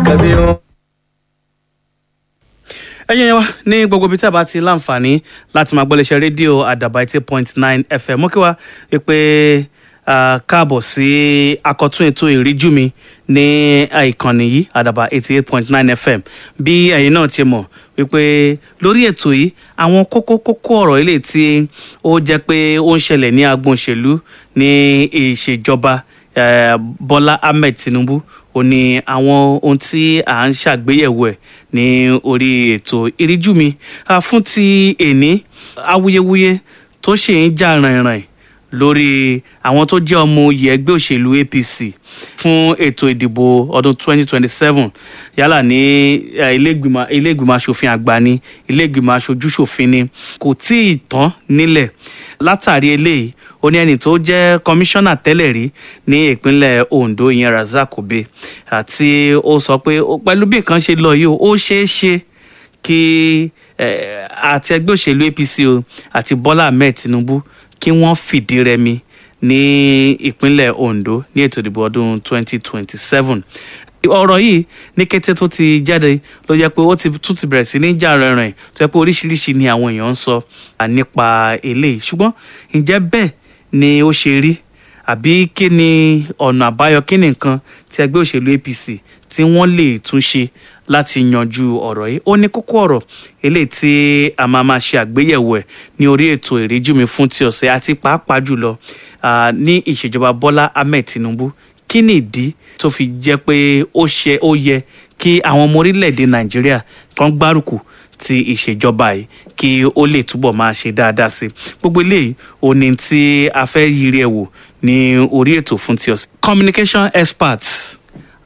ẹbí wọn. ẹ̀yin wa ní gbogbo ibi tí a bá ti láǹfààní láti máa gbọ́ léṣe rédíò àdàbà eighty point nine fm mú kí wá pé káàbọ̀ sí akọ̀tún ètò ìríjú mi ní ìkànnì yìí àdàbà eighty eight point nine fm bí ẹ̀yin náà ti mọ̀ wípé lórí ètò yìí àwọn kókó kókó ọ̀rọ̀ ilé tí ó jẹ́ pé ó ń ṣẹlẹ̀ ní agbọn òṣèlú ní ìṣèjọba eh, Bọ́lá Ahmed Tinubu ó ní àwọn ohun tí à ń ṣàgbéyẹ̀wò ẹ̀ ní orí ètò ìríjú mi Ah, fún ti èní awuyewuye tó ṣì ń jà rìnrìn lórí àwọn tó jẹ́ ọmọ oyè ẹgbẹ́ òṣèlú APC fún ètò ìdìbò ọdún 2027 yálà ní eh, ilé-ìgbìmọ̀ ilé-ìgbìmọ̀ asòfin àgbà ni ilé-ìgbìmọ̀ aṣojúṣòfin ni kò tí ì tán nílẹ̀ látàrí eléyìí ó ní ẹni tó jẹ́ kọmíṣánná tẹ́lẹ̀ rí ní ìpínlẹ̀ Ondo ìyẹn Razak Obe àti ó sọ pé ó- pẹ̀lú bí nǹkan ṣe lọ yìí ó ṣeé ṣe kí eh, àti ẹgbẹ́ òṣèlú APC o àti Bọ́lá Ahmed Tinubu kí wọ́n fìdí rẹmi ní ìpínlẹ̀ Ondo ní ètò ìdìbò ọdún 2027 ọ̀rọ̀ yìí ní kété tó ti jáde ló jẹ́ pé ó ti tún ti bẹ̀rẹ̀ sí ní jà rìnrìn tó jẹ́ pé oríṣiríṣi ni àwọn èèyàn ń sọ à, nípa eléyìí ṣùgbọ́n ǹjẹ́ bẹ́ẹ̀ ni ó ṣe rí àbí kí ni ọ̀nà àbáyọ kí ni nǹkan tí ẹgbẹ́ òṣèlú APC tí wọ́n lè tún ṣe láti yanjú ọ̀rọ̀ yìí ó ní kókó ọ̀rọ̀ eléyìí tí a máa máa ṣe àgbéyẹ̀wò ẹ̀ ní orí ètò ìríjú mi fún ti ọ̀sẹ̀ àti pàápàá jùlọ ah, ní ìṣèjọba Bọ́lá Ahmed Tinubu kí ni ìdí tó fi jẹ́ pé ó ṣe ó yẹ kí àwọn ọmọ orílẹ̀-èdè Nàìjíríà kan gbárùkù ti ìṣèjọba yìí kí ó lè túbọ̀ máa ṣe dáadáa sí i gbogbo eléyìí ò ní tí a fẹ́ yiri ẹ̀ wò ní orí ètò fún ti ọ̀sẹ̀. communication experts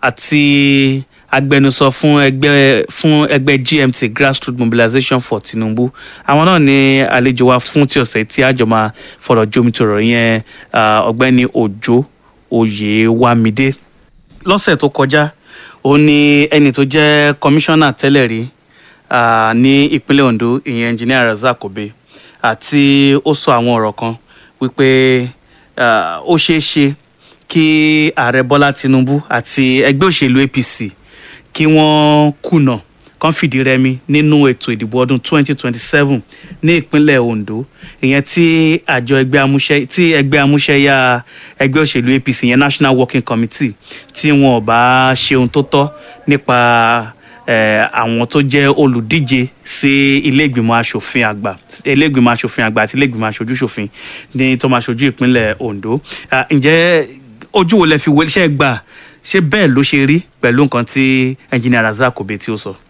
àti agbẹnusọ fún ẹgbẹ́ fún ẹgbẹ́ GMT grassroots mobilization for Tinubu àwọn náà ní àlejò wa fún ti ọ̀sẹ̀ tí àjọ máa fọ̀rọ̀ jomitoro yẹn ah, ọ̀gbẹ́ni Òjó Oyèwámidé lọ́sẹ̀ tó kọjá ó ní ẹni tó jẹ́ kọmíṣánná tẹ́lẹ̀ rí ah, ní ìpínlẹ̀ Ondo ìyẹn engineer Razak Obe àti ó sọ àwọn ọ̀rọ̀ kan wípé ah, ó ṣeé ṣe kí ààrẹ Bọ́lá Tinubu àti ẹgbẹ́ òṣèlú APC kí wọ́n kùnà kán fìdí rẹmi nínú ètò ìdìbò ọdún 2027 ní ìpínlẹ̀ Ondo ìyẹn tí àjọ ẹgbẹ́ amúṣẹ tí ẹgbẹ́ amúṣẹ́yà ẹgbẹ́ òṣèlú APC ìyẹn National Working Committee tí wọn ò bá ṣe ohun tó tọ́ nípa eh, àwọn tó jẹ́ olùdíje sí ilé ìgbìmọ̀ asòfin àgbà ilé ìgbìmọ̀ asòfin àgbà àti ilé ìgbìmọ̀ aṣojúṣòfin ní tó máa ṣojú ìpínlẹ̀ Ondo Ah, ǹjẹ́ ojú wo lẹ fi wọlé iṣẹ́ gbà ṣé bẹ́ẹ̀ ló ṣe rí pẹ̀lú nǹkan tí engineer Razak Obe tí ó sọ.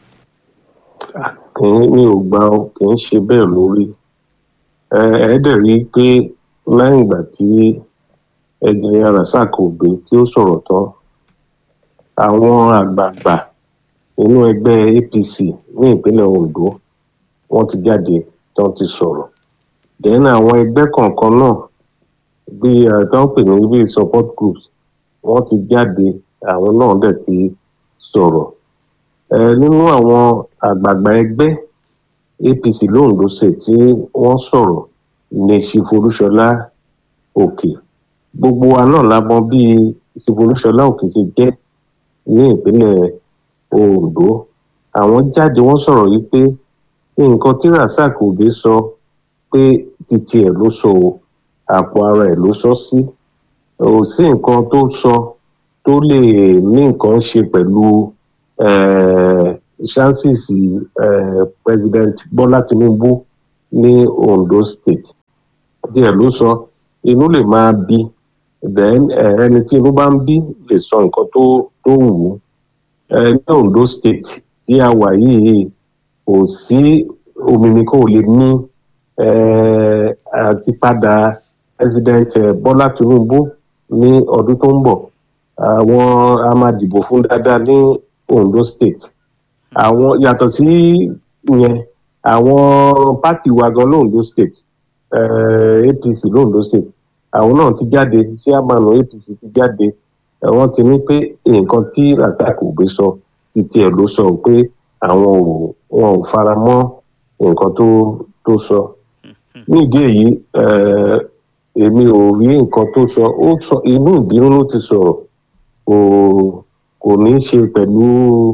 kì í mi ò gbà ó kì í ṣe bẹ́ẹ̀ lórí ẹ ẹ dẹ̀ rí i pé lẹ́yìn ìgbà tí ẹgbẹ́ Razak Obe tí ó sọ̀rọ̀ tán àwọn àgbààgbà nínú ẹgbẹ́ APC ní ìpínlẹ̀ Ondo wọ́n ti jáde tán ti sọ̀rọ̀ then àwọn ẹgbẹ́ kọ̀ọ̀kan náà bí àtọ́ pè ní bí support groups wọ́n ti jáde àwọn náà dẹ̀ ti sọ̀rọ̀ ẹ nínú àwọn àgbààgbà ẹgbẹ́ APC londo state tí wọ́n sọ̀rọ̀ ní Ṣìfolúṣọlá Òkè gbogbo wa náà la mọ̀ bí Ṣìfolúṣọlá Òkè ṣe jẹ́ ní ìpínlẹ̀ Ondo àwọn jáde wọ́n sọ̀rọ̀ yìí pé nǹkan tí Razak Obe sọ pé títí ẹ̀ ló sọ o àpò ara ẹ̀ ló sọ sí ò sí nǹkan tó sọ tó lè ní nǹkan ṣe pẹ̀lú eh, chances eh, President Bọ́lá Tinubu ní Ondo State díẹ̀ ló sọ inú lè máa bí then eh, ẹni tí inú bá ń bí lè sọ nǹkan tó tó wù ú Eh, ní Ondo State tí a wà yìí kò sí òmìnir kò lè ní eh, àtipadà President eh, Bọ́lá Tinubu ní ọdún tó ń bọ̀ àwọn a máa dìbò fún dáadáa ní Ondo State àwọn yàtọ̀ sí yẹn àwọn pátì wa gan londo State eh, APC londo State àwọn náà ti jáde chairman APC ti jáde eh, wọ́n ti ní pé nǹkan tí Razak Obe sọ ti tiẹ̀ ló sọ pé àwọn ò wọn ò fara mọ́ nǹkan tó tó sọ nídìí èyí eh, èmi ò rí nǹkan tó sọ ó sọ inú ìbínú ló ti sọ̀rọ̀ kò kò ní í ṣe pẹ̀lú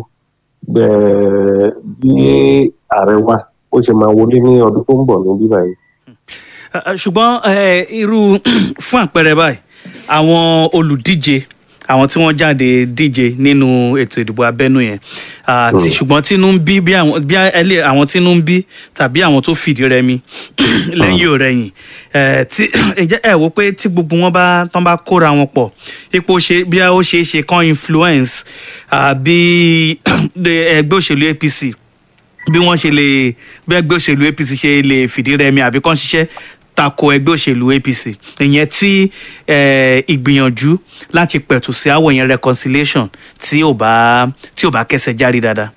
eh, bí ààrẹ wa ó ṣe máa wọlé ní ọdún tó ń bọ̀ ní bíbá yìí. Ah, ah, ṣùgbọ́n eh, irú fún àpẹẹrẹ báyìí àwọn olùdíje àwọn tí wọ́n jáde díje nínú ètò ìdìbò abẹ́nú yẹn ah, tí- ṣùgbọ́n tínú ń bí bí àwọn bí ẹlẹ́ àwọn tínú ń bí tàbí àwọn tó fìdí rẹmi lẹ́yìn òrẹ́yìn eh, tí ǹjẹ́ ẹ wò pé tí gbogbo wọn bá tán bá kóra wọn pọ̀ ipò ṣe bí ó ṣeé ṣe kan influence ah, bí ẹgbẹ́ òṣèlú APC bí wọ́n ṣe lè bí ẹgbẹ́ òṣèlú apc ṣe lè fìdí rẹmi àbí kàn ṣiṣẹ́ tako ẹgbẹ́ òṣèlú apc ìyẹn tí eh, ìgbìyànjú láti pẹ̀tù sí àwọ̀ yẹn reconciliation tí ò bá tí ò bá kẹsẹ̀ járí dáadáa.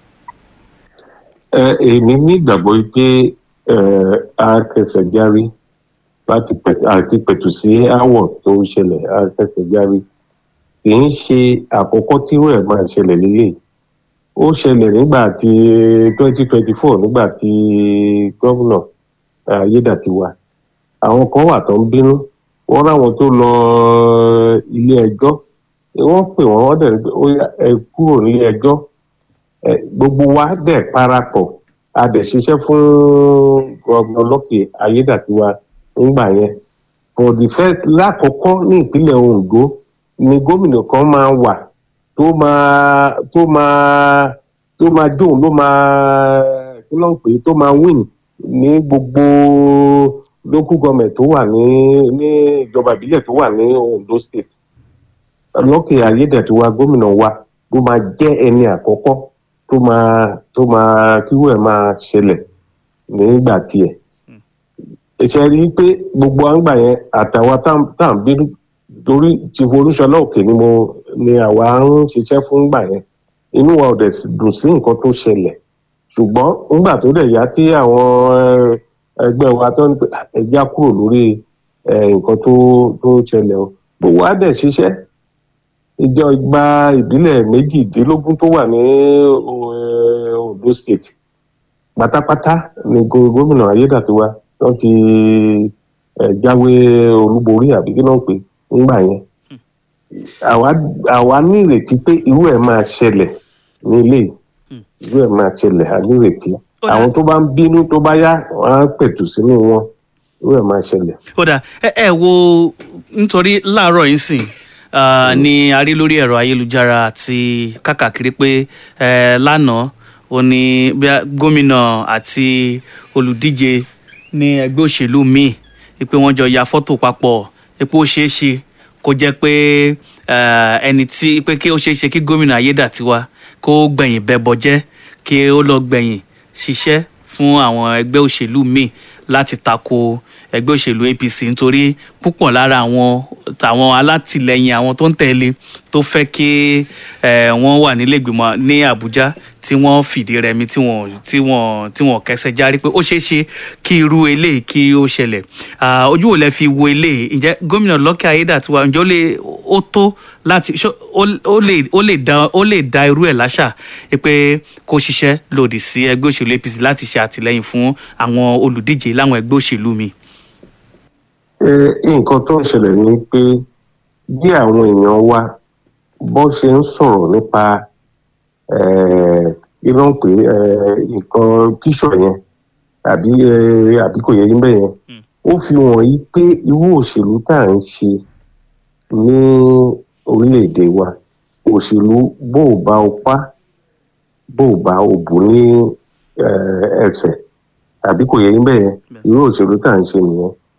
Ẹ, èmi nígbàgbọ́ pé eh, a kẹsẹ̀ járí láti pẹ̀- àti pẹ̀tù sí áwọ̀ tó ń ṣẹlẹ̀ a kẹsẹ̀ járí kì í ṣe àkọ́kọ́ tí irú ẹ̀ máa ṣẹlẹ̀ lélẹ̀ ó ṣẹlẹ̀ nígbà tí twenty twenty four nígbà tí gómìnà ayédàtiwa àwọn kan wà tó ń bínú wọ́n ráwọn tó lọ ilé ẹjọ́ wọ́n pè wọ́n wọ́n dẹ̀ ní pé ó yá ẹ kúrò nílé ẹjọ́ ẹ, gbogbo wa dẹ̀ parapọ̀ a dẹ̀ ṣiṣẹ́ fún gómìnà lọ́kì ayédàtiwa nígbà yẹn for the first lákọ̀ọ́kọ́ ní ìpínlẹ̀ ondo ni gómìnà kan máa wà tó máa tó máa tó máa dóun ló máa kí ló ń pè é tó máa win ní gbogbo local government tó wà ní ní ìjọba ìbílẹ̀ tó wà ní ondo state lọ́kì ayédàtiwa gómìnà wa ló máa jẹ́ ẹni àkọ́kọ́ tó máa tó máa kíwọ́ ẹ̀ máa ṣẹlẹ̀ nígbà tiẹ̀ ìṣe rí i pé gbogbo àǹgbà yẹn àtàwọn tá à ń bínú torí ti folúṣọlá òkè ni mo ni àwa ń ṣiṣẹ́ fún gbà yẹn inú wa ò dẹ̀ sì dùn sí nǹkan tó ṣẹlẹ̀ ṣùgbọ́n nígbà tó dẹ̀ yá tí àwọn eh, ẹgbẹ́ wa tó ń pè ẹja kúrò lórí eh, nǹkan tó tó ṣẹlẹ̀ o gbogbo wa dẹ̀ ṣiṣẹ́ ìjọ ìgbà ìbílẹ̀ méjìdínlógún tó wà ní eh, Ondo state pátápátá ni go- gómìnà ayédàtiwa wọ́n ti eh, jáwé olúborí àbí kí ló ń pè ńgbà yẹn àwa àwa ní ìrètí pé irú ẹ̀ máa ṣẹlẹ̀ ní ilé yìí. irú ẹ̀ máa ṣẹlẹ̀ a ní ìrètí Ó dà. àwọn tó bá ń bínú tó bá yá wọn á pẹ̀tù sínú wọn irú ẹ̀ máa ṣẹlẹ̀. ó dà ẹ ẹ wo nítorí láàárọ̀ yìí sìn ah, ni a rí lórí ẹ̀rọ ayélujára àti kákàkiri pé eh, lánàá ó ní bí a- gómìnà àti olùdíje ní ẹgbẹ́ òṣèlú míì pé wọ́n jọ ya fọ́tò papọ̀ pé ó ṣeé ṣe kó jẹ́ pé eh, ẹni tí pé kí ó ṣeé ṣe kí gómìnà ayédàtiwa kó gbẹ̀yìn bẹbọ jẹ́ kí ó lọ gbẹ̀yìn ṣiṣẹ́ fún àwọn ẹgbẹ́ òṣèlú míì láti tako ẹgbẹ́ òṣèlú apc nítorí púpọ̀ lára àwọn tàwọn alátìlẹyìn àwọn tó ń tẹ̀lé tó fẹ́ kí eh, wọ́n wà nílẹ̀gbìmọ̀ ní àbújá tí wọ́n fìdí rẹmi tí wọ́n tí wọ́n tí wọ́n kẹsẹ̀ járí pé ó ṣeé ṣe kí irú eléyìí kí ó ṣẹlẹ̀ Ah, ojú wo lẹ fi wo eléyìí ǹjẹ́ gómìnà lọ́kẹ́ ayédàtiwa ǹjẹ́ ó lè ó tó láti ṣó- ó- ó lè ó lè dá ó lè dá irú ẹ̀ láṣà pé kó ṣiṣẹ́ lòdì sí ẹgbẹ́ òṣèlú apc láti ṣe àtìlẹyìn fún àwọn olùdíje láwọn ẹgbẹ́ òṣèlú mi. Ẹ, nǹkan tó ń ṣẹlẹ̀ ni pé bí àwọn èèyàn wa bó ṣe ń sọ̀rọ̀ nípa iná ń pè é, nǹkan tíṣọ̀ yẹn àbí ẹ, àbí kò yẹ yín bẹ́ẹ̀ yẹn Mm. ó fi hàn yí pé irú òṣèlú tá à ń ṣe ní orílẹ̀-èdè wa òṣèlú bó o bá o pa bó o bá o bù ní eh, ẹsẹ̀ àbí kò yẹ yín bẹ́ẹ̀ yẹn Bẹ́ẹ̀. irú òṣèlú tá à ń ṣe nìyẹn